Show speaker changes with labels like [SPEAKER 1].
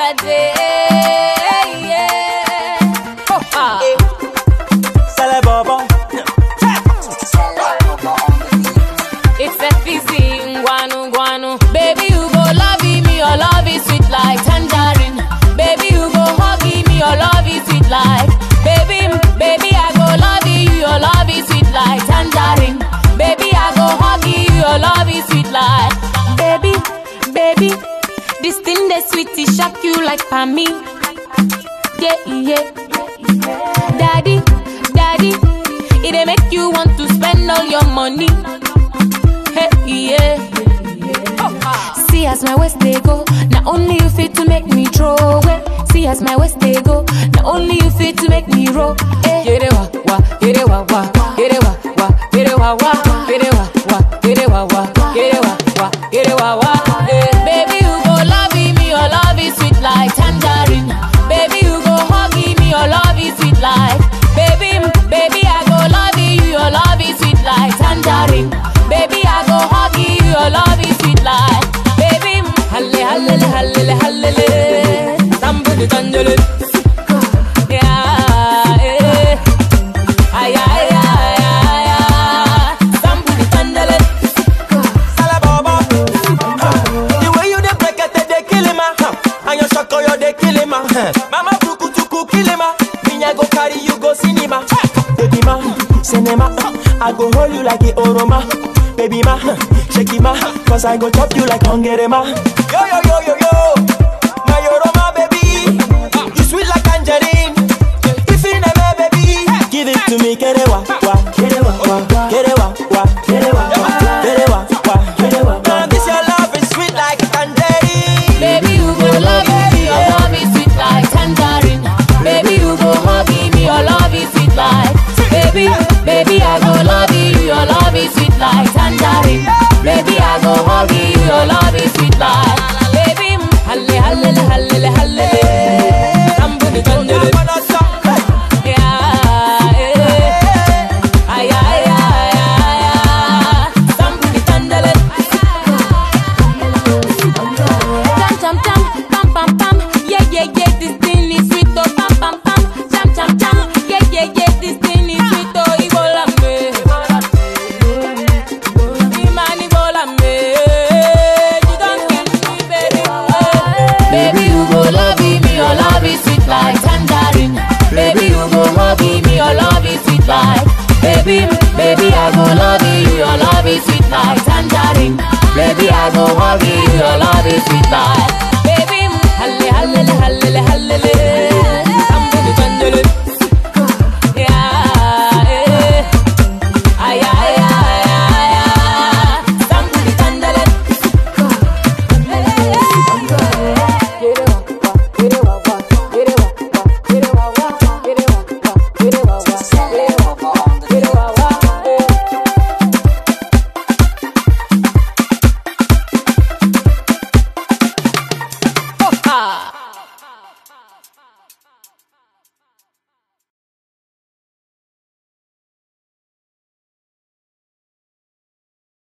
[SPEAKER 1] day. Yeah. Oh, ah.
[SPEAKER 2] Sale bobo.
[SPEAKER 1] It's FBC, guanu guanu. Baby, you go love me, your love is sweet like tangerine. Baby, you go hug me, your love is sweet like. Baby, baby, I go love you, your love is sweet like tangerine. Baby, I go hug you, your love is sweet like. Baby, baby, this thing that sweet, it shock you like for me. Yeah, yeah. Daddy, daddy, it dey make you want to spend all your money. Hey, yeah. See as my waist they go, not only you fit to make me throw away. See as my waist they go, not only you fit to make me roll. Hey. Get it wa wa, get it wa wa, get it wa wa, get it wa wa, get it wa wa, get it wa wa, get it wa wa, get it wa wa. Hey. Baby you go love me, your love is sweet like tangerine. Baby you go hug me, your love is sweet like. Baby, baby I go love you, your love is sweet like tangerine. Baby I go hug you, your love is sweet like. Baby, halle halle halle halle, somebody tangerine. Yeah, eh. Ay, ay, ay, ay, ay. Somebody tangerine.
[SPEAKER 2] Sale bobo. The way you dey break it, they kill him, ah. And your shako, you dey kill him, ah. Mama tuku tuku kill him, ah. Me I go carry you go cinema. Baby ma, cinema. I go hold you like a oroma. Baby ma, shake it ma, cause I go chop you like hungry ma. Yo yo yo yo yo, my oroma baby, you sweet like tangerine. If you never baby, give it to me, get it wa wa, get it wa wa, get it wa wa, get it wa wa, get it wa wa, get it wa wa. This your love is sweet like tangerine.
[SPEAKER 1] Baby, you go love me, your love is sweet like tangerine. Baby, you go hug me, your love is sweet like. Baby, baby, I go love you, your love is sweet like tangerine. Baby, I go hug you, your love is sweet like. Baby, halle halle halle halle, somebody tangerine. Yeah, eh. Ay, ay, ay, ay, ay. Somebody tangerine. Jam jam jam, pam pam pam, yeah yeah yeah, this thing is sweet oh pam pam pam, jam jam jam, yeah yeah yeah, this thing is sweet oh Ibola me, Imani Ibola me, you don't kill me baby, baby you go love me, your love is sweet like tangerine, baby you go hug me, your love is sweet like, baby baby I go love you, your love is sweet like tangerine. Baby, I go hug you, your love is sweet like